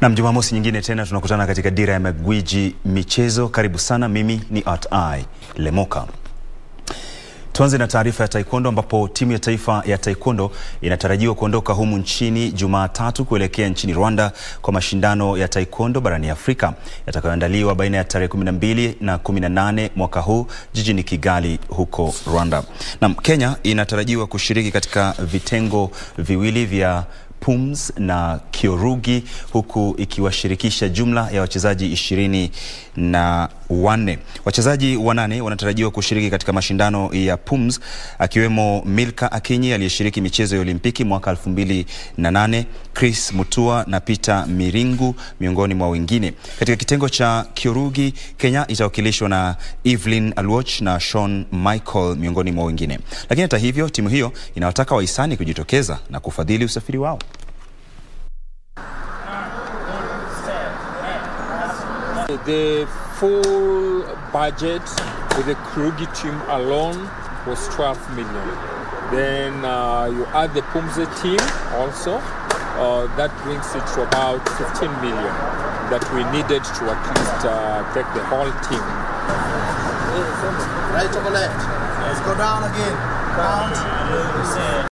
Na Jumamosi nyingine tena tunakutana katika Dira ya Magwiji Michezo. Karibu sana, mimi ni Art I Lemoka. Tuanze na taarifa ya taekwondo ambapo timu ya taifa ya taekwondo inatarajiwa kuondoka humu nchini Jumatatu kuelekea nchini Rwanda kwa mashindano ya taekwondo barani Afrika yatakayoandaliwa baina ya tarehe 12 na 18 mwaka huu jijini Kigali huko Rwanda. Na Kenya inatarajiwa kushiriki katika vitengo viwili vya Pums na Kyorugi huku ikiwashirikisha jumla ya wachezaji ishirini na wanne. Wachezaji wanane wanatarajiwa kushiriki katika mashindano ya Pums akiwemo Milka Akinyi aliyeshiriki michezo ya Olimpiki mwaka 2008, Chris Mutua na Peter Miringu miongoni mwa wengine. Katika kitengo cha Kyorugi, Kenya itawakilishwa na Evelyn Alwoch na Sean Michael miongoni mwa wengine. Lakini hata hivyo, timu hiyo inawataka wahisani kujitokeza na kufadhili usafiri wao. The full budget with the Krugi team alone was 12 million. Then uh, you add the Pumze team also, uh, that brings it to about 15 million that we needed to at least uh, take the whole team. Right over left. Let's go down again. Count.